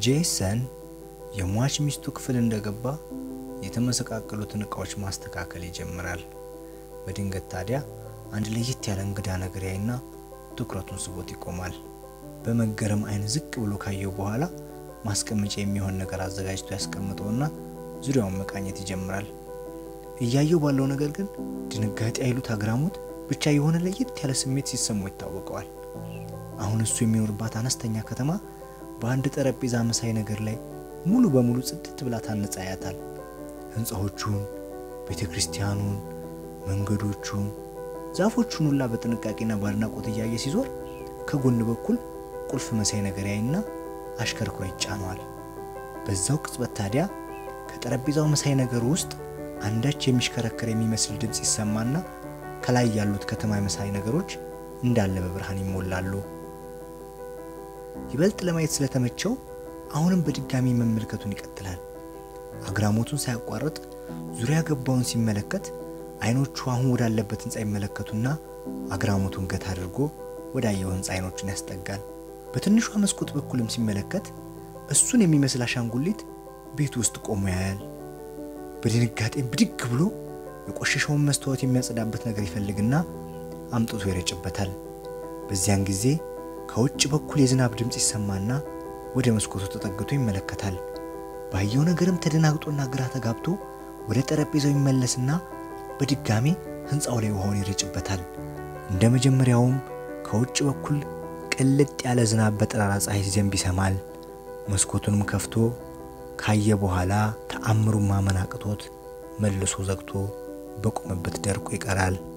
ጄሰን የሟች ሚስቱ ክፍል እንደገባ የተመሰቃቀሉትን እቃዎች ማስተካከል ይጀምራል። በድንገት ታዲያ አንድ ለየት ያለ እንግዳ ነገር ያይና ትኩረቱን ስቦት ይቆማል። በመገረም አይን ዝቅ ብሎ ካየው በኋላ ማስቀመጫ የሚሆን ነገር አዘጋጅቶ ያስቀምጠውና ዙሪያውን መቃኘት ይጀምራል። እያየው ባለው ነገር ግን ድንጋጤ አይሉት አግራሞት ብቻ የሆነ ለየት ያለ ስሜት ሲሰማው ይታወቀዋል። አሁን እሱ የሚኖርባት አነስተኛ ከተማ በአንድ ጠረጴዛ መሳይ ነገር ላይ ሙሉ በሙሉ ጽድት ብላ ታንጻ ያያታል። ህንፃዎቹን፣ ቤተ ክርስቲያኑን፣ መንገዶቹን፣ ዛፎቹን ሁላ በጥንቃቄና በአድናቆት እያየ ሲዞር ከጎን በኩል ቁልፍ መሳይ ነገር ያይና አሽከርክሮ ይጫነዋል። በዛው ቅጽበት ታዲያ ከጠረጴዛው መሳይ ነገሩ ውስጥ አንዳች የሚሽከረከር የሚመስል ድምፅ ይሰማና ከላይ ያሉት ከተማ መሳይ ነገሮች እንዳለ በብርሃን ይሞላሉ። ይበልጥ ለማየት ስለተመቸው አሁንም በድጋሚ መመልከቱን ይቀጥላል። አግራሞቱን ሳያቋርጥ ዙሪያ ገባውን ሲመለከት አይኖቹ አሁን ወዳለበት ህንፃ ይመለከቱና አግራሞቱን ገታ አድርጎ ወዳየው ህንፃ አይኖቹን ያስጠጋል። በትንሿ መስኮት በኩልም ሲመለከት እሱን የሚመስል አሻንጉሊት ቤት ውስጥ ቆሞ ያያል። በድንጋጤም ብድግ ብሎ የቆሸሸውን መስታወት የሚያጸዳበት ነገር ይፈልግና አምጥቶ ይረጭበታል። በዚያን ጊዜ ከውጭ በኩል የዝናብ ድምፅ ይሰማና ወደ መስኮቱ ተጠግቶ ይመለከታል። ባየው ነገርም ተደናግጦና ግራ ተጋብቶ ወደ ጠረጴዛው ይመለስና በድጋሜ ህንፃው ላይ ውሃውን ይረጭበታል። እንደ መጀመሪያውም ከውጭ በኩል ቅልጥ ያለ ዝናብ በጠራራ ፀሐይ ሲዘንብ ይሰማል። መስኮቱንም ከፍቶ ካየ በኋላ ተአምሩን ማመን አቅቶት መልሶ ዘግቶ በቆመበት ደርቆ ይቀራል።